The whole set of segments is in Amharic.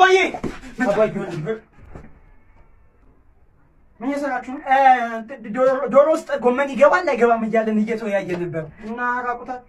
አባዬ አባዬ ምን እየሰራችሁ ነው? ዶሮ ውስጥ ጎመን ይገባል አይገባም እያለን እየተወያየ ነበር እና ራቁታል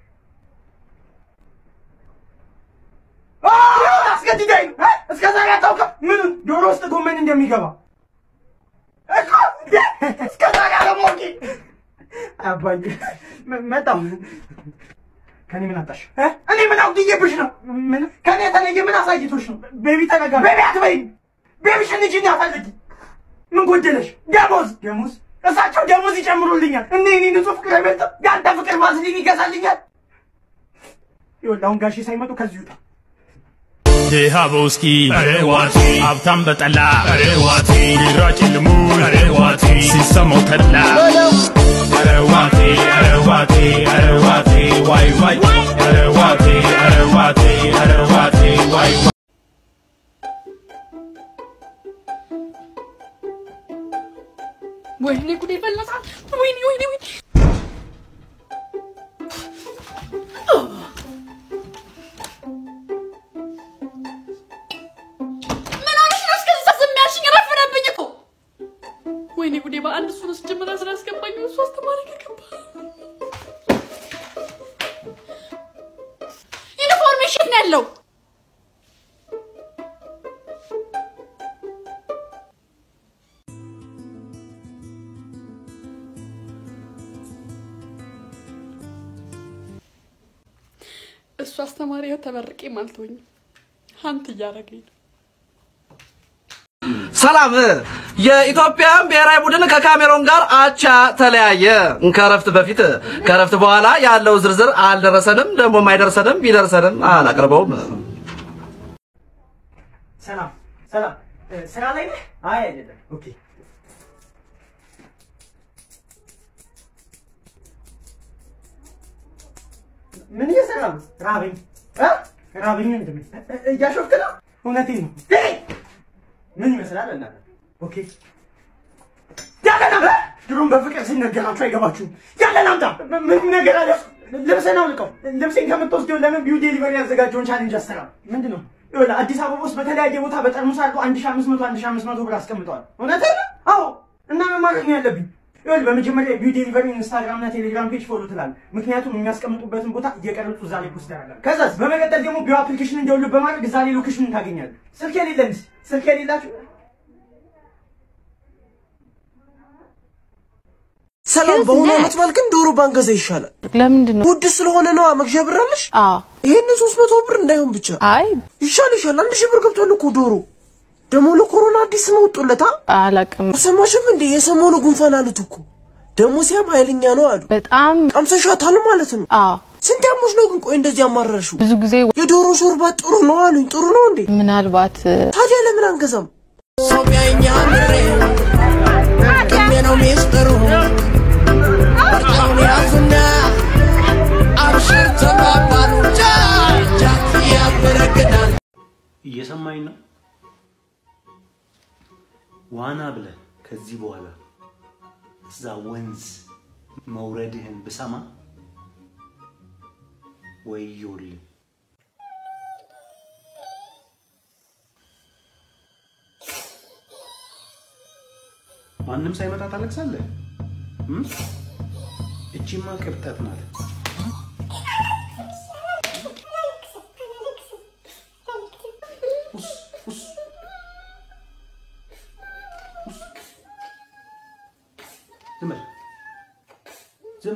አስገድዳኝ ነው እስከ ዛሬ አታውቅም ምኑን ዶሮ ውስጥ ጎመን እንደሚገባ እኮ እስከ ዛሬ አለማወቄ አባዬ መጣሁ ከኔ ምን አጣሽ? እኔ ምን አውቅዬብሽ ነው? ምን ከኔ የተለየ ምን አሳይቶሽ ነው? ቤቢ ተረጋ። ቤቢ አትበይኝ። ቤቢሽን ልጅ እንዳፈልጊ ምን ጎደለሽ? ደሞዝ ደሞዝ እሳቸው ደሞዝ ይጨምሩልኛል። እኔ እኔ ንጹህ ፍቅር አይበልጥም? የአንተ ፍቅር ማዝሊን ይገዛልኛል። ይኸውልህ አሁን ጋሼ ሳይመጡ ከዚህ ውጣ። ድሃ በውስኪ ዋቲ ሀብታም በጠላ ዋቲ ቢራ ጭልሙ ዋቲ ሲሰማው ተድላ ዋቲ ዋቲ ዋቲ ዋይ ዋይ ዋቲ ዋቲ ዋቲ ዋይ ወይኔ ጉዴ ፈላሳ! ወይኔ ወይኔ ወይኔ! ምን ሆነሽ ነው እስከዛ ዝም ያልሽኝ? ረፈደብኝ እኮ። ወይኔ ጉዴ በአንድ እሱ ነው ስጀምራ ስላስገባኝ እሱ አስተማሪ ከገባ ኢንፎርሜሽን ነው ያለው። እሱ አስተማሪ ይኸው ተመርቄ ማልተወኝ ሀንት እያደረገኝ ነው። ሰላም። የኢትዮጵያን ብሔራዊ ቡድን ከካሜሮን ጋር አቻ ተለያየ። ከረፍት በፊት ከረፍት በኋላ ያለው ዝርዝር አልደረሰንም፣ ደግሞ አይደርሰንም፣ ቢደርሰንም አላቀርበውም። ሰላም ሰላም፣ ስራ ላይ ነህ? አይ አይደለም። ኦኬ ምን እየሰራ ነው? ራበኝ እ ራበኝ ወንድሜ። እያሾፍክ ነው? እውነቴን ነው። ምን ይመስላል እናንተ? ኦኬ ያለን አምጣ። ድሮም በፍቅር ሲነገራችሁ አይገባችሁም። ያለን አምጣ። ምን ነገር አለ? ልብስህን አውልቀው። ልብሴን ከምትወስደው ለምን ቢው ዴሊቨሪ ያዘጋጀውን ቻሌንጅ አሰራ ምንድን ነው? ይኸውልህ አዲስ አበባ ውስጥ በተለያየ ቦታ በጠርሙስ አድርገው አንድ ሺህ አምስት መቶ አንድ ሺህ አምስት መቶ ብር አስቀምጠዋል። እውነትህን ነው? አዎ። እና ምን ማድረግ ነው ያለብኝ? ይኸውልህ በመጀመሪያ ቢው ዴሊቨሪ ኢንስታግራም እና ቴሌግራም ፔጅ ፎሎ ትላለህ። ምክንያቱም የሚያስቀምጡበትን ቦታ እየቀረጹ እዛ ላይ ፖስት ያደርጋል። ከዛስ በመቀጠል ደግሞ ቢው አፕሊኬሽን እንዲያውልህ በማድረግ እዛ ላይ ሎኬሽኑን ታገኛለህ። ስልክ የሌለንስ ስልክ የሌላችሁ ሰላም በሆነ ዓመት በዓል ግን ዶሮ ባንገዛ ይሻላል። ለምንድን ነው? ውድ ስለሆነ ነዋ። መግዣ ብር አለሽ? አዎ። ይሄንን ሶስት መቶ ብር እንዳይሆን ብቻ። አይ ይሻል ይሻል። አንድ ሺህ ብር ገብቷል እኮ ዶሮ። ደግሞ ለኮሮና አዲስ ስም ወጡለታ። አላቅም። አልሰማሽም እንዴ? የሰሞኑ ጉንፋን አሉት እኮ ደግሞ ሲያም ኃይለኛ ነው አሉ። በጣም ቀምሰሻታል ማለት ነው። አዎ። ስንት ያሞሽ ነው ግን? ቆይ እንደዚህ አማረርሽው? ብዙ ጊዜ የዶሮ ሾርባ ጥሩ ነው አሉኝ። ጥሩ ነው እንዴ? ምናልባት ታዲያ ለምን አንገዛም? ሰው ቢያየኝ አምሬ ቅሜ ነው ሚስጥሩ ምርጫውን ያዙና አብሽር ተባባሉ። ጃጃት ያበረግዳል። እየሰማኝ ነው? ዋና ብለህ ከዚህ በኋላ እዛ ወንዝ መውረድህን ብሰማ ወዮልህ። ማንም ሳይመጣ ታለቅሳለህ? እም? እቺማ ቅብጠት ናት። ዝም በል። ዝም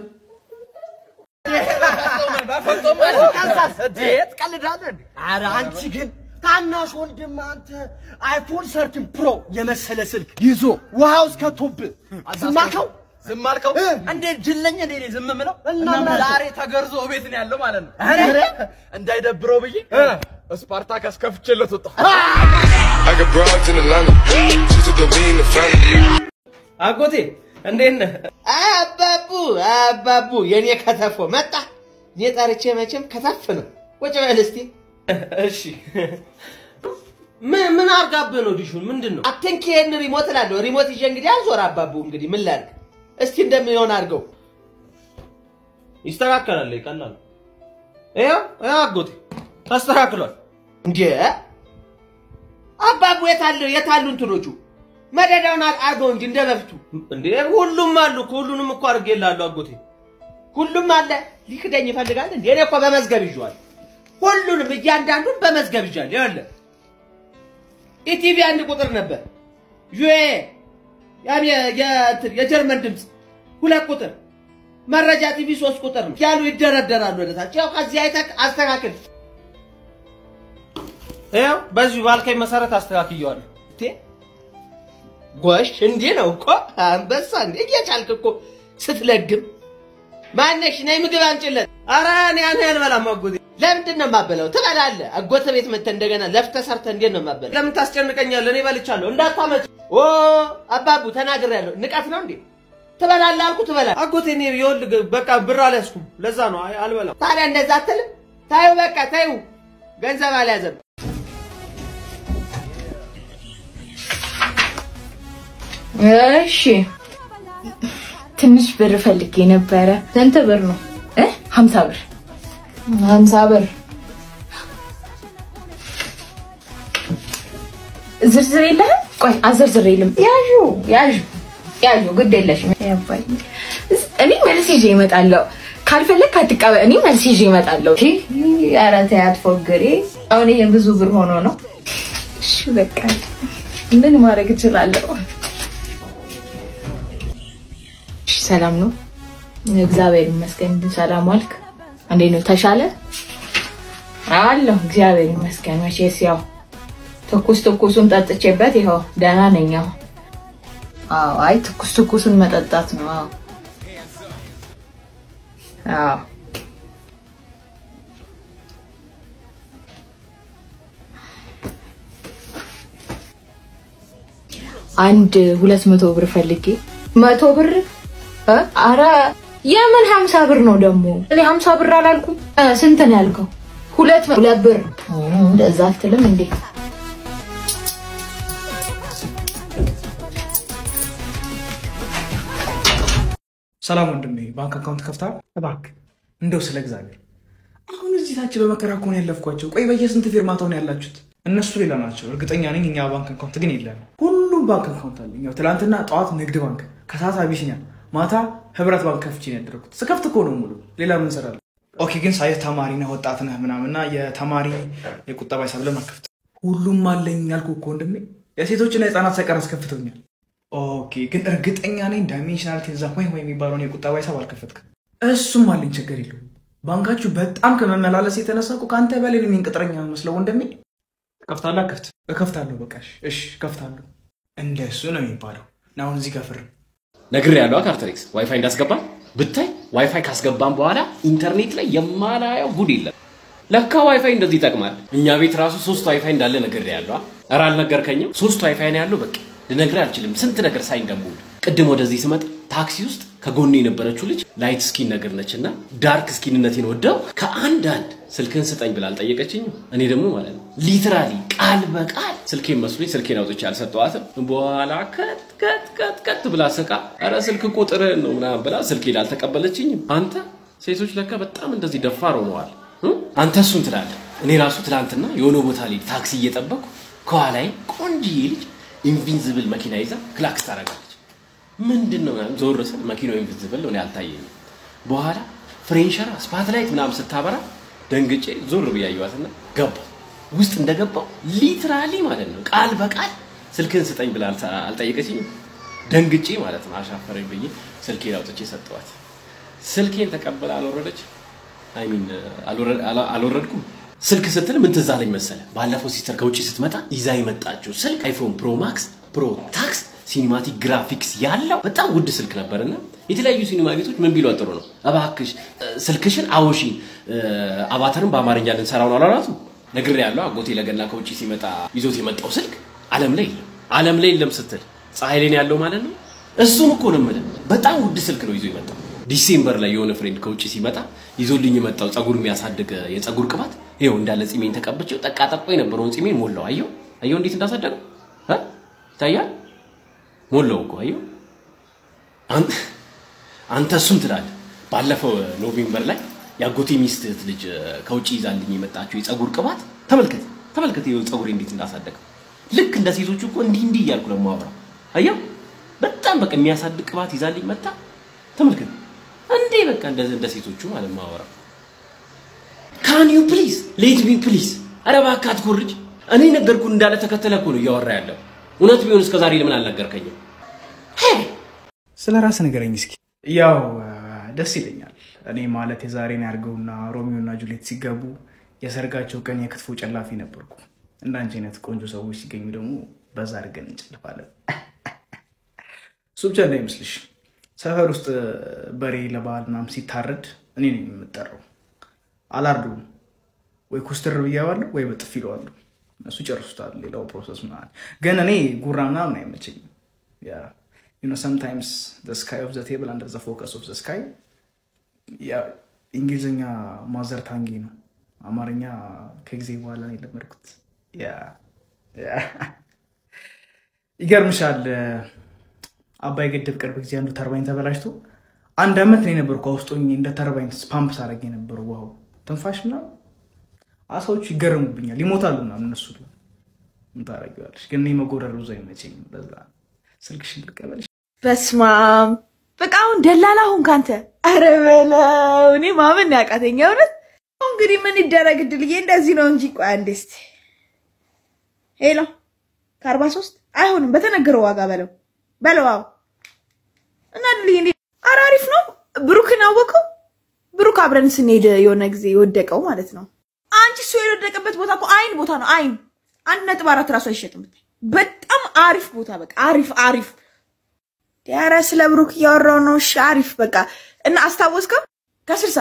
ኧረ አንቺ ግን ታናሽ ወንድም አንተ አይፎን ሰርቲን ፕሮ የመሰለ ስልክ ይዞ ውሃ ውስጥ ከቶብህ ዝም አልከው? ዝም አልከው? እንዴት ጅለኝ እንዴ እኔ ዝም ምለው? እና እና ምን ዛሬ ተገርዞ ቤት ነው ያለው ማለት ነው። ኧረ! እንዳይደብረው ብዬ ስፓርታከስ ከፍቼለት ወጣሁ። I got broads in Atlanta. She's a lean the family. አጎቴ እንዴት ነህ? አባቡ አባቡ የኔ ከተፎ መጣ። እኔ ጠርቼ መቼም ከተፍ ነው። ቁጭ በል እስቲ። እሺ ምን ምን አርጋብህ ነው ዲሹን? ምንድን ነው? አትንኪ ይሄን ሪሞት እላለሁ። ሪሞት ይዤ እንግዲህ አልዞር አባቡ። እንግዲህ ምን ላድርግ? እስቲ እንደሚሆን አድርገው። ይስተካከላል፣ ይቀላል። ይኸው ይኸው አጎቴ ተስተካክሏል። እንዴ አባቡ የታለ የታሉ እንትኖቹ መደዳውን አር- አርገው እንጂ እንደ በፊቱ እንዴ ሁሉም አሉ እኮ ሁሉንም እኮ አድርጌልሃለሁ አጎቴ ሁሉም አለ ሊክደኝ ይፈልጋል እንዴ እኔ እኮ በመዝገብ ይዤዋለሁ ሁሉንም እያንዳንዱን በመዝገብ ይዣለሁ ይኸውልህ ኢቲቪ አንድ ቁጥር ነበር ዩኤ ያም የ- የእንትን የጀርመን ድምፅ ሁለት ቁጥር መረጃ ቲቪ ሶስት ቁጥር ነው ያሉ ይደረደራሉ ወደታች ያው ከዚህ አይተህ አስተካክል ይኸው በዚሁ ባልከኝ መሰረት አስተካክየዋለሁ እቴ ጎሽ እንዲህ ነው እኮ አንበሳ እንዴ እየቻልክ እኮ ስትለግም ማነሽ ነይ ምግብ አምጪለት ኧረ እኔ ያን አልበላም አጎቴ ለምንድን ነው የማበላው ትበላለህ አጎተ ቤት መተህ እንደገና ለፍተህ ሰርተህ እንዴት ነው የማበላው ለምን ታስጨንቀኛለህ እኔ በልቻለሁ እንዳታመጭ ኦ አባቡ ተናግሬያለሁ ንቀት ነው እንዴ ትበላለህ አልኩ ትበላለህ አጎቴ እኔ ይኸውልህ በቃ ብር አልያዝኩም ለዛ ነው አይ አልበላም ታዲያ እንደዛ አትልም ታዩ በቃ ታዩ ገንዘብ አልያዘም እሺ ትንሽ ብር ፈልጌ ነበረ። ስንት ብር ነው? እ ሀምሳ ብር ሀምሳ ብር ዝርዝር የለህም? ቆይ አዘርዝር የለም። ያዡ ያዡ ያዡ ግድ የለሽም። ያባኝ እኔ መልስ ይዤ እመጣለሁ። ካልፈለግ አትቀበል። እኔ መልስ ይዤ እመጣለሁ። እሺ ኧረ ተይ አትፎግሪ። አሁን ይሄ ብዙ ብር ሆኖ ነው። እሺ በቃ ምን ማድረግ እችላለሁ? እሺ ሰላም ነው? እግዚአብሔር ይመስገን። ሰላም ዋልክ? እንዴት ነው? ተሻለ? አለሁ እግዚአብሔር ይመስገን። መቼስ ያው ትኩስ ትኩሱን ጠጥቼበት ይኸው ደህና ነኝ። አዎ አዎ፣ አይ ትኩስ ትኩሱን መጠጣት ነው። አዎ አዎ አንድ ሁለት መቶ ብር ፈልጌ መቶ ብር እ? አረ የምን ሀምሳ ብር ነው ደግሞ? እኔ ሀምሳ ብር አላልኩም። እ፣ ስንት ነው ያልከው? ሁለት መ- ሁለት ብር እ፣ እንደዛ አትልም እንዴ? ሰላም ወንድሜ፣ ባንክ አካውንት ከፍታ እባክህ፣ እንደው ስለ እግዚአብሔር አሁን እዚህ ታች በመከራ እኮ ነው ያለፍኳቸው። ቆይ በየስንት ፊርማታው ነው ያላችሁት? እነሱ ሌላ ናቸው፣ እርግጠኛ ነኝ። እኛ ባንክ አካውንት ግን የለም። ሁሉም ባንክ አካውንት አለኝ። ያው ትናንትና ጠዋት ንግድ ባንክ፣ ከሰዓት አቢሲኒያ፣ ማታ ህብረት ባንክ ከፍቼ ነው ያደረኩት። ስከፍት እኮ ነው ሙሉ። ሌላ ምን እሰራለሁ? ኦኬ፣ ግን ሳይህ ተማሪ ነህ ወጣት ነህ ምናምንና የተማሪ የቁጠባ ሂሳብ ለምን አትከፍትም? ሁሉም አለኝ ያልኩህ እኮ ወንድሜ። የሴቶችና የህፃናት ሳይቀር አስከፍተውኛል። ኦኬ፣ ግን እርግጠኛ ነኝ ዳይሜንሽናል ቴንዛ ወይ ወይ የሚባለውን የቁጠባ ሂሳብ አልከፈትክም። እሱም አለኝ፣ ችግር የለውም። ባንካችሁ በጣም ከመመላለስ የተነሳ እኮ ከአንተ በላይ ነው እኔን ቅጥረኛ መስለው ወንድሜ። ከፍታለህ? ከፍት እከፍታለሁ። በቃ እሺ፣ እሺ፣ እከፍታለሁ። እንደሱ ነው የሚባለው። እና አሁን እዚህ ጋር ፍርም ነግር ያለው ካርተሪክስ ዋይፋይ እንዳስገባ ብታይ ዋይፋይ ካስገባን በኋላ ኢንተርኔት ላይ የማላየው ጉድ የለም። ለካ ዋይፋይ እንደዚህ ይጠቅማል። እኛ ቤት ራሱ ሶስት ዋይፋይ እንዳለ ነግር ያለው ኧረ አልነገርከኝም። ሶስት ዋይፋይ ነው ያለው። በቃ ልነግርህ አልችልም። ስንት ነገር ሳይ እንደምውል ቅድም ወደዚህ ስመጣ ታክሲ ውስጥ ከጎኔ የነበረችው ልጅ ላይት ስኪን ነገር ነች እና ዳርክ ስኪንነቴን ወደው ከአንድ አንድ ስልክህን ስጠኝ ብላ አልጠየቀችኝም። እኔ ደግሞ ማለት ነው ሊትራሊ ቃል በቃል ስልኬን መስሎኝ ስልኬን አውጥቼ አልሰጠዋትም። በኋላ ከት ከት ከት ከት ብላ ስቃ ኧረ ስልክ ቁጥርህን ነው ምናምን ብላ ስልኬን አልተቀበለችኝም። አንተ ሴቶች ለካ በጣም እንደዚህ ደፋር ሆነዋል። እ? አንተ እሱን ትላለህ። እኔ ራሱ ትላንትና የሆነ ቦታ ላይ ታክሲ እየጠበቅኩ ከኋላዬ ቆንጅዬ ልጅ ኢንቪንዚብል መኪና ይዛ ክላክስ ታደርጋለች። ምንድን ነው ምናምን ዞር ስል መኪናው ኢንቪንዚብል ነው፣ እኔ አልታየኝም። በኋላ ፍሬንሸራ ስፓትላይት ምናምን ስታበራ ደንግጬ ዞር ብዬ አየኋትና ገባሁ። ውስጥ እንደገባው ሊትራሊ ማለት ነው ቃል በቃል ስልክህን ስጠኝ ብላ አልተ- አልጠየቀችኝም። ደንግጬ ማለት ነው አሻፈረኝ ብዬ ስልኬን አውጥቼ ሰጠኋት። ስልኬን ተቀብላ አልወረደች አይሚን አልወረድኩም። ስልክ ስትል ምን ትዝ አለኝ መሰለ? ባለፈው ሲስተር ከውጭ ስትመጣ ይዛ የመጣችው ስልክ አይፎን ፕሮ ማክስ ፕሮ ታክስ ሲኒማቲክ ግራፊክስ ያለው በጣም ውድ ስልክ ነበርና የተለያዩ ሲኒማ ቤቶች ምን ቢሏት ጥሩ ነው፣ እባክሽ እ፣ ስልክሽን አውሺ እ፣ አቫታርን በአማርኛ ልንሰራው ነው አላላቱ ነግሬ ያለው አጎቴ ለገና ከውጭ ሲመጣ ይዞት የመጣው ስልክ ዓለም ላይ የለም። ዓለም ላይ የለም ስትል ፀሐይ ላይ ነው ያለው ማለት ነው። እሱን እኮ ነው የምልህ። በጣም ውድ ስልክ ነው ይዞ የመጣው። ዲሴምበር ላይ የሆነ ፍሬንድ ከውጭ ሲመጣ ይዞልኝ የመጣው ፀጉር የሚያሳድግ የፀጉር ቅባት ይኸው እንዳለ ጺሜን ተቀብቼው ጠቃ ጠቆ የነበረውን ጺሜን ሞላው። አየው አየው እንዴት እንዳሳደገው እ? ይታያል። ሞላው እኮ አየው። አን- አንተ እሱን ትላለህ። ባለፈው ኖቬምበር ላይ የአጎቴ ሚስት እህት ልጅ ከውጭ ይዛልኝ የመጣችው የፀጉር ቅባት ተመልከት ተመልከት፣ ይኸው ፀጉሬ እንዴት እንዳሳደገው ልክ እንደ ሴቶቹ እኮ እንዲህ እንዲህ እያልኩ ነው የማወራው። አየው በጣም በቃ የሚያሳድግ ቅባት ይዛልኝ መጣ። ተመልከት እንዴ በቃ እንደ እንደ ሴቶቹ ማለት ማወራው። ካን ዩ ፕሊዝ ሌት ሚ ፕሊዝ። ኧረ እባክህ አትኮርጅ። እኔ ነገርኩህ እንዳለ ተከተለ እኮ ነው እያወራ ያለው። እውነት ቢሆን እስከ ዛሬ ለምን አልነገርከኝም? ስለ ራስ ንገረኝ እስኪ። ያው ደስ ይለኛል። እኔ ማለት የዛሬን ያድርገውና ሮሚዮ እና ጁሊየት ሲገቡ የሰርጋቸው ቀን የክትፎ ጨላፊ ነበርኩ። እንዳንቺ አይነት ቆንጆ ሰዎች ሲገኙ ደግሞ በዛ አድርገን እንጨልፋለን። እሱ ብቻ እንዳይመስልሽ፣ ሰፈር ውስጥ በሬ ለበዓል ምናምን ሲታረድ እኔ ነኝ የምጠራው። አላርዱም ወይ ኩስትር ብያዋለሁ ወይ በጥፊ ይለዋለሁ። እነሱ ጨርሱታል። ሌላው ፕሮሰስ ምናምን ግን እኔ ጉራ ምናምን አይመቸኝም። ያ you know sometimes the sky of the table under the focus of the sky ያ እንግሊዝኛ ማዘር ታንጊ ነው። አማርኛ ከጊዜ በኋላ ነው የለመድኩት። ያ ያ ይገርምሻል። አባይ ግድብ ቅርብ ጊዜ አንዱ ተርባይን ተበላሽቶ አንድ አመት ነው የነበርኩ ውስጥ ሆኜ እንደ ተርባይን ፓምፕ ሳደርግ የነበረው ውሃው ትንፋሽ ምናምን አሳዎቹ ይገረሙብኛል፣ ይሞታሉ ምናምን እነሱ ምን ታደርጊዋለሽ? ግን እኔ መጎረር ብዙ አይመቸኝም። በዛ ስልክሽን ልቀበልሽ? በስማም በቃ አሁን ደላላ ሁን ካንተ። አረ በለው እኔ ማመን ነው ያቃተኝ እውነት። አሁን እንግዲህ ምን ይደረግ ድልዬ፣ እንደዚህ ነው እንጂ። ቆይ አንዴ እስኪ ሄሎ፣ ከአርባ ሶስት አይሆንም፣ በተነገረው ዋጋ በለው በለው። አዎ እና ድልዬ እንዴ፣ ኧረ አሪፍ ነው። ብሩክን አወቀው? ብሩክ አብረን ስንሄድ የሆነ ጊዜ የወደቀው ማለት ነው። አንቺ እሱ የወደቀበት ቦታ እኮ አይን ቦታ ነው። አይን አንድ ነጥብ አራት ራሱ አይሸጥም። በጣም አሪፍ ቦታ በቃ አሪፍ አሪፍ ኧረ ስለ ብሩክ እያወራው ነው። እሺ አሪፍ በቃ እና አስታወስከው? ከስልሳ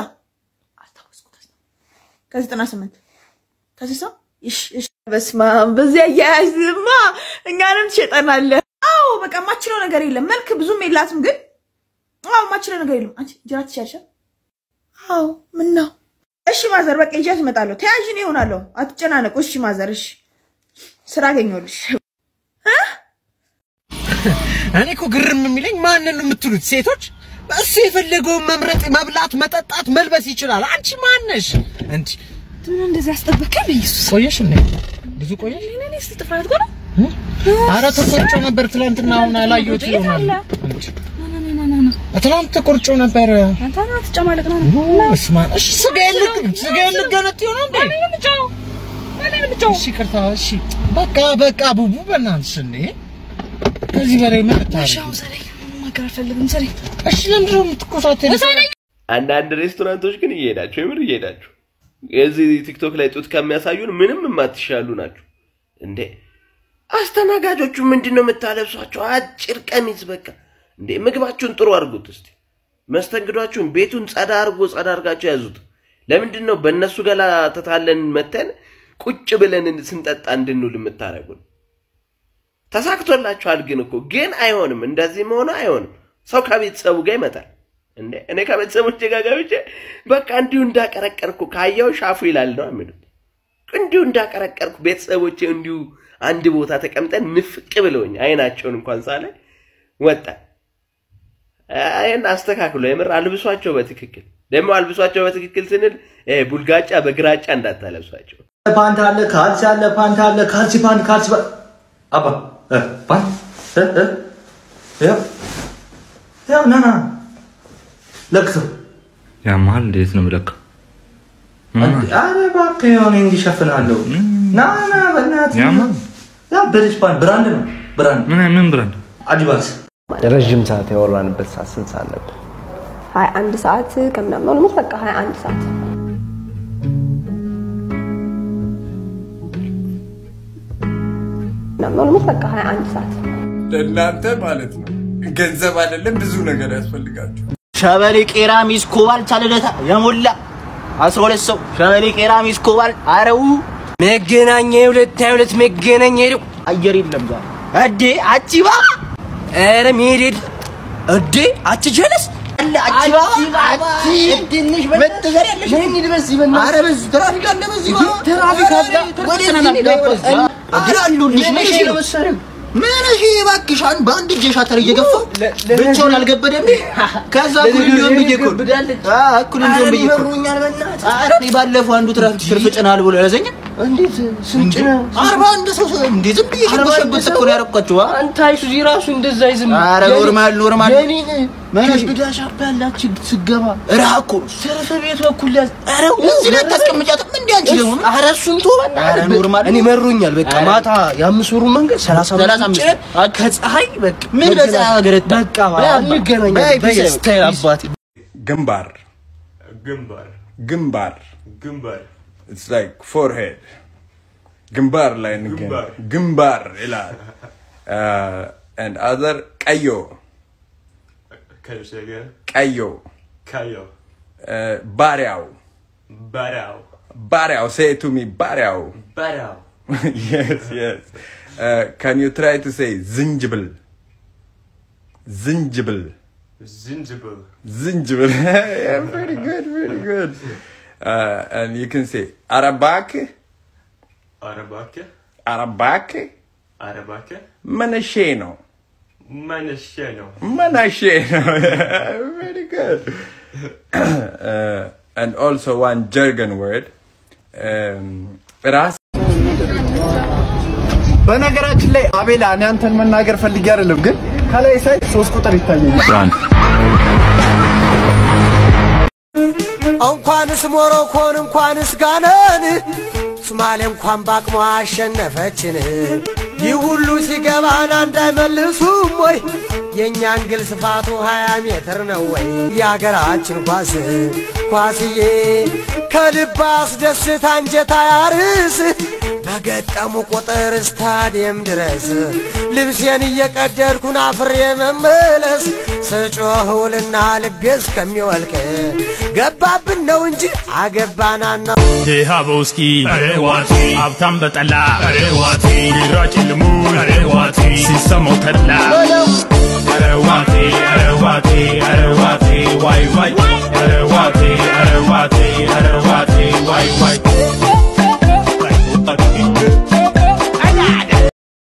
ከዘጠና ስምንት ከስልሳ እሺ እሺ። በስመ አብ በዚህ አያያዝማ እኛንም ትሸጠናለህ። አዎ በቃ የማችለው ነገር የለም። መልክ ብዙም የላትም ግን አዎ የማችለው ነገር የለም። አንቺ እንጀራ ትችያለሽ? አዎ ምን ነው? እሺ ማዘር በቃ ይዣት እመጣለሁ። ተያዥን ይሆናለሁ። አትጨናነቁ። እሺ ማዘር እሺ። ስራ አገኘሁልሽ። እኔ እኮ ግርም የሚለኝ ማንን ነው የምትሉት? ሴቶች እሱ የፈለገውን መምረጥ፣ መብላት፣ መጠጣት፣ መልበስ ይችላል። አንቺ ማነሽ? እንዲ ምን እንደዚህ አስጠበቀኝ? በኢየሱስ ቆየሽ እንዴ? ብዙ ቆየሽ? እኔ እስቲ ጥፍራት ጎራ ኧረ ተቆርጮ ነበር ትላንትና፣ አሁን አላየሁት ይሆናል። ትላንት ተቆርጮ ነበር። አንተ ነው ትጨማለቅ ነው እስማ እሺ፣ ስጋዬን ልግ ስጋዬን ልገነጥ ይሆናል እንዴ? እሺ፣ ይቅርታ። እሺ፣ በቃ በቃ ቡቡ በእናትሽ እንዴ ከዚህ በላይ ምን ልታረጊ? ማገር አልፈልግም። ሰሪ እሺ፣ ለምንድን ነው የምትኮሳተሪ? አንዳንድ ሬስቶራንቶች ግን እየሄዳችሁ የምር እየሄዳችሁ የዚህ ቲክቶክ ላይ ጡት ከሚያሳዩን ምንም የማትሻሉ ናቸው እንዴ። አስተናጋጆቹ ምንድን ነው የምታለብሷቸው? አጭር ቀሚስ በቃ እንዴ። ምግባችሁን ጥሩ አድርጉት እስቲ። መስተንግዷችሁን ቤቱን ጸዳ አድርጎ ጸዳ አድርጋችሁ ያዙት። ለምንድን ነው በእነሱ ገላ ተታለን መተን ቁጭ ብለን ስንጠጣ እንድንውል የምታደርጉን? ተሳክቶላችኋል። ግን እኮ ግን አይሆንም፣ እንደዚህ መሆኑ አይሆንም። ሰው ከቤተሰቡ ጋር ይመጣል እንዴ። እኔ ከቤተሰቦቼ ጋር ገብቼ በቃ እንዲሁ እንዳቀረቀርኩ ካየው ሻፉ ይላል ነው የሚሉት። እንዲሁ እንዳቀረቀርኩ ቤተሰቦቼ እንዲሁ አንድ ቦታ ተቀምጠን ንፍቅ ብለውኝ አይናቸውን እንኳን ሳለ ወጣ። ይህን አስተካክሎ የምር አልብሷቸው በትክክል ደግሞ አልብሷቸው በትክክል ስንል ይሄ ቡልጋጫ በግራጫ እንዳታለብሷቸው። ፓንት አለ፣ ካልሲ አለ፣ ፓንት አለ፣ ካልሲ ፓንት፣ ካልሲ ፓንት አባ ፓንት ያው ያው ና ና ለክተው ያማል እንዴት ነው የምለካው? አረ እባክህ የሆነ እንዲሸፍናለሁ ና ና በእናትህ ያማል ያ ብሪጅ ፓንት ብራንድ ነው ብራንድ ምን ምን ብራንድ አዲባስ ረዥም ሰዓት ያወራንበት ሰዓት ስንት ሰዓት ነበር? ሀያ አንድ ሰዓት ከምናምን ኦልሞስት በቃ ሀያ አንድ ሰዓት ምናምን ኦልሞስት በቃ ሀያ አንድ ሰዓት ለእናንተ ማለት ነው ገንዘብ አይደለም ብዙ ነገር ያስፈልጋችሁ። ሸበሌ ቄራ ሚስ ኮባል ቻለደታ የሞላ አስራ ሁለት ሰው ሸበሌ ቄራ ሚስ ኮባል አረው መገናኛ የሁለት ሀያ ሁለት መገናኛ ሄደው አየር የለም ዛሬ እዴ አቺባ ኧረ መሄድ እዴ አቺ ጀለስ ትንሽ መተዘር ያለሽ ምን ይልበስ ይበና አረ በዚህ ትራፊክ አለ በዚህ ትራፊክ አለ ወደ አሉልሽ ነሽ ነው መሰረም ምን እሺ እባክሽ አንድ በአንድ እጅ ሻተር እየገፋው ብቻውን አልገበደም ከዛ እኩል እንዲሆን ብዬ እኮ እኩል እንዲሆን ብዬ እኮ ኧረ እኔ ባለፈው አንዱ ትራፊክ ትርፍ ጭናል ብሎ ያዘኝ እንዴት ስንጭ ነው? አርባ አንድ ሰው እንዴ ዝም ብዬ ሸበሸበት እኮ ነው ያደረኳቸው። አ? አንተ አይሱዚ ራሱ እንደዛ አይዝም። ኧረ ኖርማል ኖርማል የኔን ከብዳ ሻርፕ ያላችሁ ስገባ እረሃ እኮ ትርፍ ቤት በኩል ያዝ። ኧረ እዚህ ላይ አታስቀምጫትም እንዴ አንቺ ደግሞ ኧረ እሱን ተው በእናትህ። ኧረ ኖርማል እኔ መሮኛል። በቃ ኧረ ማታ የአምስት ወሩን መንገድ ሰላሳ ሰላሳ አምስት አምስት ጭነን ከፀሐይ በቃ ምን በፀሐይ አገረታ? በቃ እንገናኛለን። በይ፣ ስታይል አባቴ ግንባር ግንባር ግንባር ግንባር It's like forehead. ግንባር ላይ እንገናኝ ግንባር። ግንባር ይላል Uh, and other ቀዮ ከሸገ ቀዮ ካዮ Uh, ባሪያው ባሪያው ባሪያው say it to me ባሪያው ባሪያው yes yes uh, can you try to say ዝንጅብል ዝንጅብል ዝንጅብል ዝንጅብል yeah, very good very good uh, and you can say አረባክ አረባከ አረባክ አረባከ መነሼ ነው መነሸ ነው መነሼ ነው very good uh, and also one jargon word um, ራስ በነገራችን ላይ አቤላ እኔ አንተን መናገር ፈልጌ አይደለም፣ ግን ከላይ ሳይ ሶስት ቁጥር ይታየኛል። እንኳንስ ሞሮኮን እንኳንስ ጋናን ሶማሌ እንኳን በአቅሟ አሸነፈችን። ይህ ሁሉ ሲገባን አንድ አይመልሱም ወይ? የእኛን ግል ስፋቱ ሀያ ሜትር ነው ወይ? የአገራችን ኳስ ኳስዬ ከልብ አስደስት አንጀት አያርስ በገጠሙ ቁጥር ስታዲየም ድረስ ልብሴን እየቀደድኩን አፍሬ መመለስ ስጮህ ውልና ልቤ እስከሚወልቅ ገባብን ነው እንጂ አገባናና ድሃ በውስኪ ኧረ ዋቲ ሀብታም በጠላ ኧረ ዋቲ ቢራ ጭልሙ ኧረ ዋቲ ሲሰማው ተድላ ኧረ ዋቲ